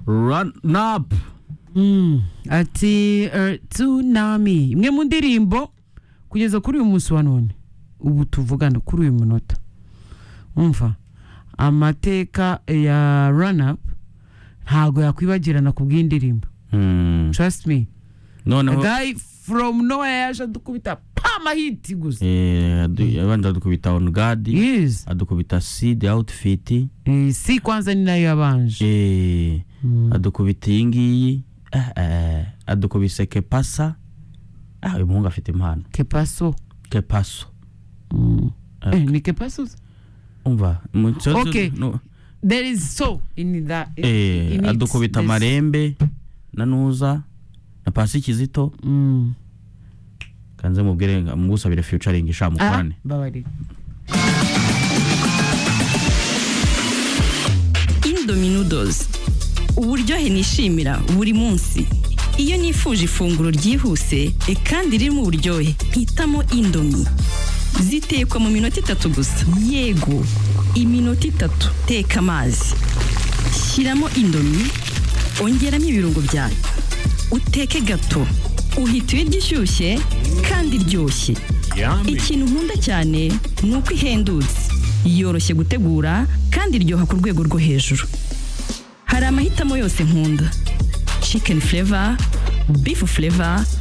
run up Mm, ati eh, tsunami imwe mu ndirimbo kugeza kuri uyu munsi wa none ubu tuvugana kuri uyu munota umva amateka ya run up ntago yakwibagirana ku bw'indirimbo Mm. trust me a noneho guy from nowhere yaje adukubita pama hiti gusa eh, adu- yabanje adukubita on guard yes adukubita seed outfit Eh, si kwanza ni nayo yabanje eh, Mm. adukubita iyi ngiyi eh, eh, adukubise kepasa ah, uyu muhungu afite impano kepaso kepaso Mm. Okay. Eh, ni kepaso umva mu- Okay. no- there is so in that eh, in it. adukubita There's- amarembe na nuza na pasi kizito Mm. kanze mubwire nga- mugusabire featuring sha Ah, mukorane babarira Indominudos uburyohe nishimira buri munsi iyo nifuje ifunguro ryihuse e kandi ririmo uburyohe mpitamo indomi zitekwa mu minota itatu gusa yego iminota itatu teka amazi shyiramo indomi ongeramo ibirungo byayo uteke gato uhita ibiryo ishyushye kandi iryoshye ikintu nkunda cyane ni uko ihendutse yoroshye gutegura kandi iryoha ku rwego rwo hejuru hari amahitamo yose nkunda chicken flavor beef flavor